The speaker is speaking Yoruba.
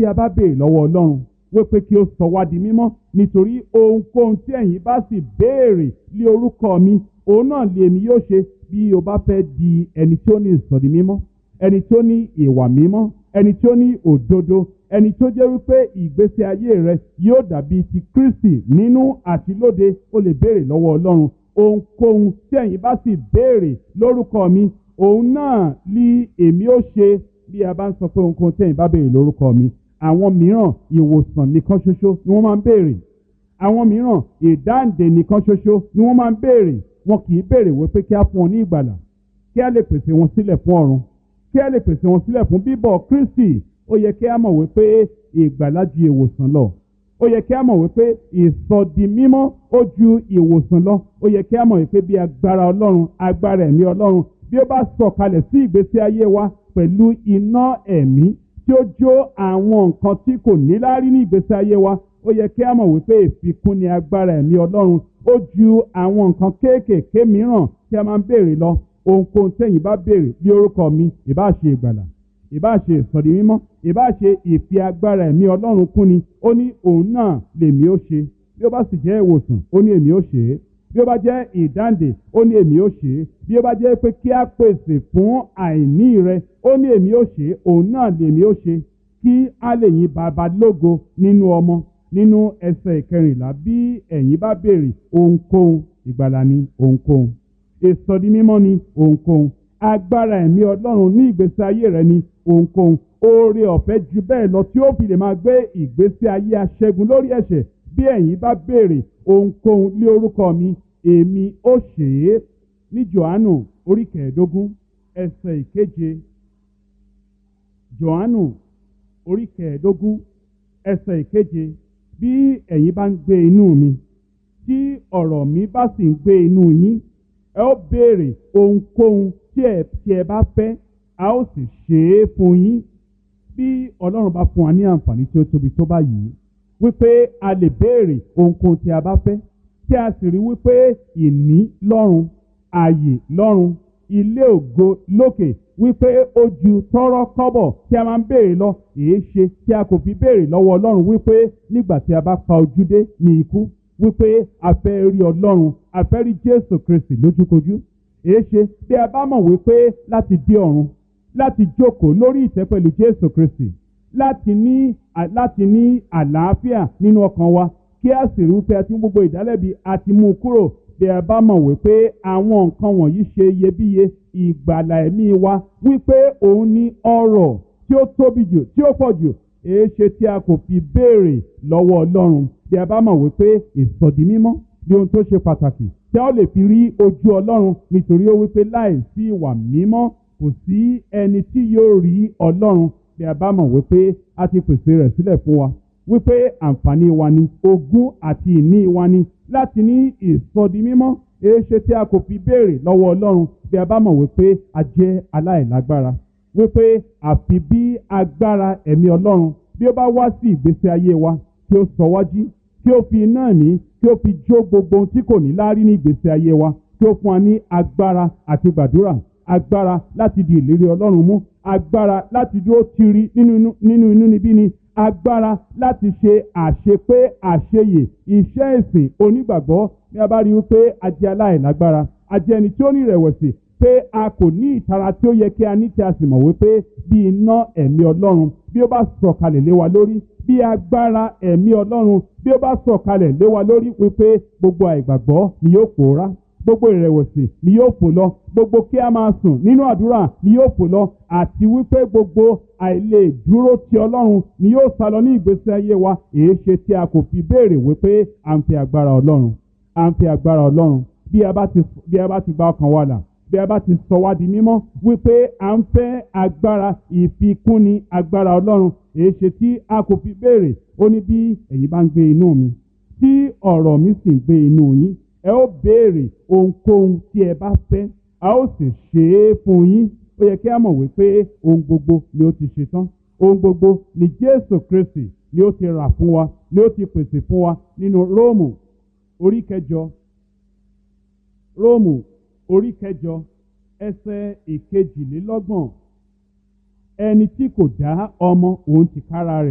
bí a bá béèrè lọ́wọ́ ọlọ́run wípé kí ó sọ wá di mímọ́ nítorí ohunkóhun tí ẹ̀yin bá sì béèrè lé orúkọ mi òun náà lè mi yóò ṣe bí o bá fẹ́ di ẹni tí ó ní ìsọ̀dí mímọ́ ẹni tí ó ní ìwà mímọ́ ẹni tí ó ní òdodo ẹni tó jẹ́ wípé ìgbésí ayé rẹ yóò dàbí ti Kristi nínú àti lóde ó lè béèrè lọ́wọ́ ọlọ́run ohunkóhun tí ẹ̀yin bá sì béèrè lórúkọ mi òun náà ní èmi ó ṣe bí a bá ń sọ pé ohunkóhun tí ẹ̀yin bá béèrè lórúkọ mi àwọn mìíràn ìwòsàn nìkan ṣoṣo ni wọ́n máa ń béèrè àwọn mìíràn ìdáǹdè nìkan ṣoṣo ni wọ́n máa ń béèrè wọn kì í béèrè wípé kí á fún wọn ní ìgbàlà kí á lè pèsè wọn sílẹ̀ fún ọ̀run kí á lè pèsè wọn sílẹ̀ fún bíbọ̀ Kristi ó yẹ kí á mọ̀ wípé ìgbàlà ju ìwòsàn lọ ó yẹ kí á mọ̀ wípé ìsọdi mímọ́ ó ju ìwòsàn lọ ó yẹ kí á mọ̀ wípé bí agbára Ọlọ́run agbára ẹ̀mí Ọlọ́run bí ó bá sọ̀kalẹ̀ sí ìgbésí ayé wa pẹ̀lú iná ẹ̀mí tí ó jó àwọn nǹkan tí kò níláárí ní ìgbésí ayé wa ó yẹ kí á mọ̀ wípé ìfikún ni agbára ẹ̀mí Ọlọ́run ó ju àwọn nǹkan kéékèèké mìíràn tí a máa ń béèrè lọ ohunkóhun tẹ̀yin bá béèrè bí orúkọ mi ìbá ṣe ìgbàlà ìbá ṣe ìsọ̀rí mímọ́ ìbá ṣe ìfi agbára ẹ̀mí Ọlọ́run kún ni ó ní òun náà lèmi ó ṣe bí ó bá sì jẹ́ ìwòsàn ó ní èmi ó ṣe é bí ó bá jẹ́ ìdáǹdè ó ní èmi ó ṣe é bí ó bá jẹ́ pé kí á pèsè fún àìní rẹ ó ní èmi ó ṣe é òun náà lèmi ó ṣe kí á lè yin bàbá lógo nínú ọmọ nínú ẹsẹ̀ ìkẹrìnlá bí ẹ̀yin bá béèrè ohunkóhun ìgbàlà ni ohunkóhun ìsọdi mímọ́ ni ohunkóhun agbára ẹ̀mí ọlọ́run ní ìgbésí ayé rẹ ni ohunkóhun oore ọ̀fẹ́ ju bẹ́ẹ̀ lọ tí ó fi lè máa gbé ìgbésí ayé aṣẹ́gun lórí ẹ̀ṣẹ̀ bí ẹ̀yin bá béèrè ohunkóhun lé orúkọ mi èmi ó ṣe é ní Jòhánù orí kẹẹ̀ẹ́dógún ẹsẹ̀ ìkeje Jòhánù orí kẹẹ̀ẹ́dógún ẹsẹ̀ ìkeje bí ẹ̀yin bá ń gbé inú mi tí ọ̀rọ̀ mi bá sì ń gbé inú yín ẹ ó béèrè ohunkóhun tí ẹ tí ẹ bá fẹ́ a ó sì ṣe é fún yín bí ọlọ́run bá fún wa ní àǹfààní tí ó tóbi tó báyìí wípé a lè béèrè ohunkóhun tí a bá fẹ́ tí a sì rí wípé ìní lọ́run ààyè lọ́run ilé ògo lókè wípé ó ju tọ́rọ́ kọ́bọ̀ tí a máa ń béèrè lọ èé ṣe tí a kò fi béèrè lọ́wọ́ ọlọ́run wípé nígbà tí a bá pa ojú dé ní ikú wípé a fẹ́ rí ọlọ́run a fẹ́ rí jésù kristi lójúkojú èé ṣe bí a bá mọ̀ wípé láti dé ọ̀run láti jókòó lórí ìtẹ́ pẹ̀lú jésù kristi láti ní láti ní àlàáfíà nínú ọkàn wa kí a sì rí wípé a ti mú gbogbo ìdálẹ́bi a ti mú un kúrò bí a bá mọ̀ wípé àwọn nǹkan wọ̀nyí ṣe iyebíye ìgbàlà ẹ̀mí wa wípé òun ní ọrọ̀ tí ó tóbi jù tí ó pọ̀ jù èé ṣe tí a kò fi béèrè lọ́wọ́ ọlọ́run bí a bá mọ̀ wípé ìsọ̀dí mímọ́ bí ohun tó ṣe pàtàkì tí a ó lè fi rí ojú ọlọ́run nítorí ó wípé láì sí ìwà mímọ́ kò sí ẹni tí yóò rí ọlọ́run bí a bá mọ̀ wípé a ti pèsè rẹ̀ sílẹ̀ fún wa wípé àǹfààní wa ni ogún àti ìní wa ni láti ní ìsọdi mímọ́ èéṣe tí a kò fi béèrè lọ́wọ́ ọlọ́run bí a bá mọ̀ wípé a jẹ́ aláìlágbára wípé àfi bí agbára ẹ̀mí ọlọ́run bí ó bá wá sí ìgbésí ayé wa tí ó sọ wá jí tí ó fi iná ẹ̀mí tí ó fi jó gbogbo ohun tí kò ní láárí ní ìgbésí ayé wa tí ó fún wa ní agbára àti gbàdúrà agbára láti di ìlérí ọlọ́run mú agbára láti dúró tiri nínú inú níbí ni agbára láti ṣe àṣepé àṣeyè iṣẹ́ ìsìn onígbàgbọ́ ní a bá rí wípé a jẹ́ aláìlágbára a jẹ́ ẹni tí ó ní ìrẹ̀wẹ̀sì pé a kò ní ìtara tí ó yẹ kí a ní tí a sì mọ̀ wípé bí iná ẹ̀mí ọlọ́run bí ó bá sọ̀kalẹ̀ lé wa lórí bí agbára ẹ̀mí ọlọ́run bí ó bá sọ̀kalẹ̀ lé wa lórí wípé gbogbo àìgbàgbọ́ ni yóò pòórá gbogbo ìrẹ̀wẹ̀sì ni yóò fò lọ gbogbo kí a máa sùn nínú àdúrà ni yóò fò lọ àti wípé gbogbo àìlè dúró ti ọlọ́run ni yóò sá lọ ní ìgbésí ayé wa èé ṣe tí a kò fi béèrè wípé à ń fi agbára ọlọ́run à ń fi agbára ọlọ́run bí a bá ti bí a bá ti gba ọkàn wa là bí a bá ti sọ wá di mímọ́ wípé à ń fẹ́ agbára ìfikúnni agbára ọlọ́run èé ṣe tí a kò fi béèrè ó ní bí ẹ̀yin bá ń gbé inú mi tí ọ̀rọ̀ mi sì ń gbé inú yín ẹ ó béèrè ohunkóhun tí ẹ bá fẹ́ a ó sì ṣe é fún yín ó yẹ kí a mọ̀ wípé ohun gbogbo ni ó ti ṣe tán ohun gbogbo ni Jésù Kristi ni ó ti rà fún wa ni ó ti pèsè fún wa nínú Róòmù orí kẹjọ Róòmù orí kẹjọ ẹsẹ̀ ìkejìlélọ́gbọ̀n ẹni tí kò dá ọmọ òun tìkára rẹ̀